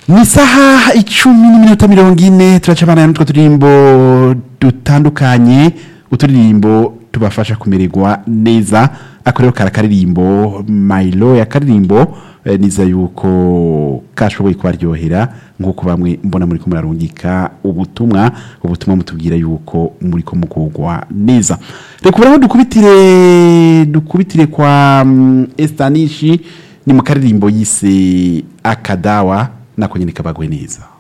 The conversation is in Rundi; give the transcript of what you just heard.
ni isaha icumi n'iminota mirongo ine turacabana n'utwo turirimbo dutandukanye uturirimbo tubafasha kumererwa neza ako rero kari akaririmbo mayiro ya karirimbo eh, niza yuko kashoboye kubaryohera nk'uko bamwe mbona muri ko murarungika ubutumwa ubutumwa mutubwira yuko muri ko mugugwa neza reka uburaho dukubitire dukubitire kwa mm, estanishi ni mu karirimbo yise akadawa nako nyine kabagwe neza